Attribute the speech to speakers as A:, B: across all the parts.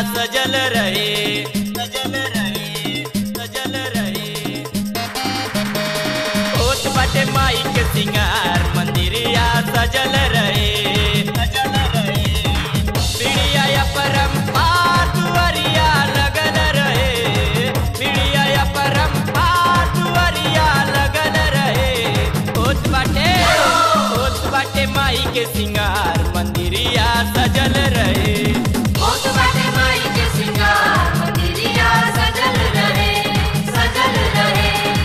A: सजल रहे सजल रहे सजल रहे होत बाटे माई के सिंगार मंदिरिया सजल रहे सजल रहे पीड़िया या परम्पार दुआरिया लगल रहे पीड़िया या परम्पार दुआरिया लगल रहे होत बाटे होत बाटे माई के सिंगार मंदिरिया सजल रहे
B: होत बाटे माई के सिंगार मंदिरिया सजल रहे सजल रहे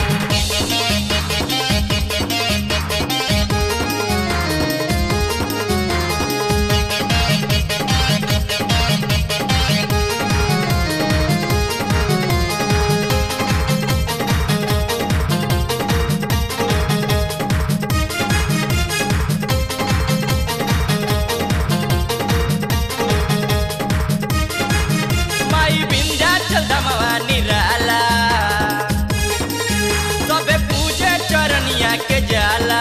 A: माई विंध्याचल धमवा निराला सबे पूजे चरनिया के जाला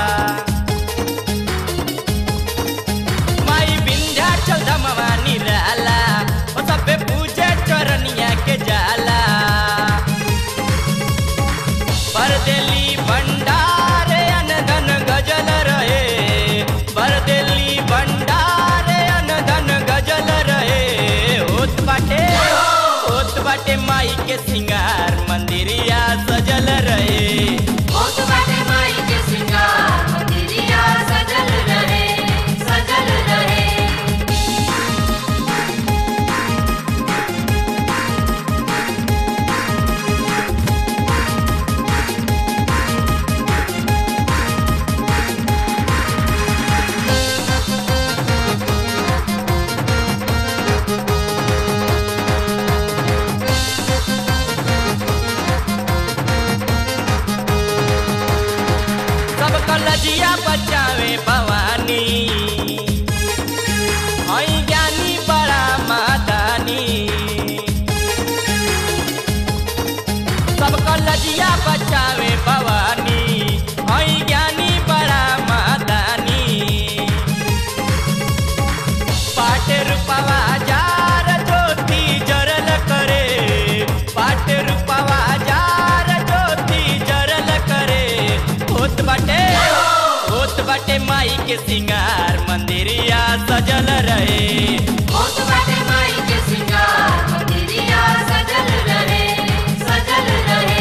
A: माई विंध्याचल धमवा निराला ओ सबे पूजे चरनिया के जाला बरदेली भंडारे अनधन गजल रहे बरदेली भंडारे अनधन गजल रहे होत बाटे होत बाटे माई के सिंगार मंदिरिया सजल रहे
B: होत बाटे माई के सिंगार मंदिरिया सजल रहे सजल रहे
A: सब कलजिया बचावे भवानी हई ज्ञानी बड़ा मादानी सब कलजिया बचावे भवानी हई ज्ञानी बड़ा मादानी पाटे रूपवा जार ज्योति जरल करे पाटे रूपवा जार ज्योति जरल करे होत बाटे होत बाटे माई के सिंगार मंदिरिया सजल रहे
B: होत बाटे माई के सिंगार मंदिरिया सजल रहे सजल रहे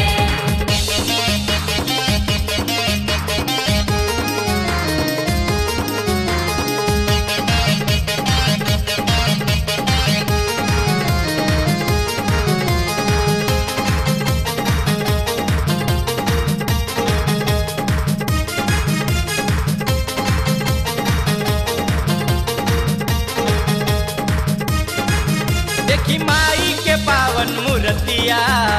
A: देखी माई के पावन मूर्तिया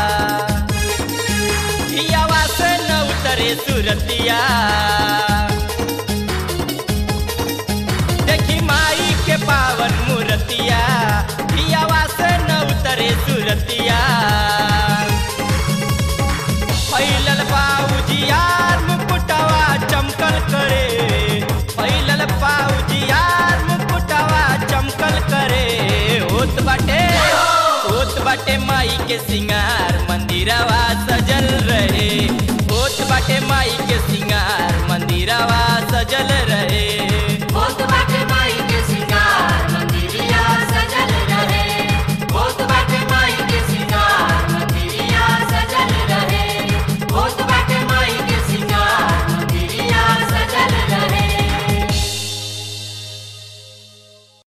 A: हियावा से न उतरे सुरतिया देखी माई के पावन मूर्तिया हियावा से न उतरे सुरतिया फैलल पाउजियार मुकुटवा चमकल करे फैलल पाउजियार मुकुटवा चमकल करे होत बाटे होत बाटे माई के सिंगार मंदिरवा सजल रहे होत बाटे माई के सिंगार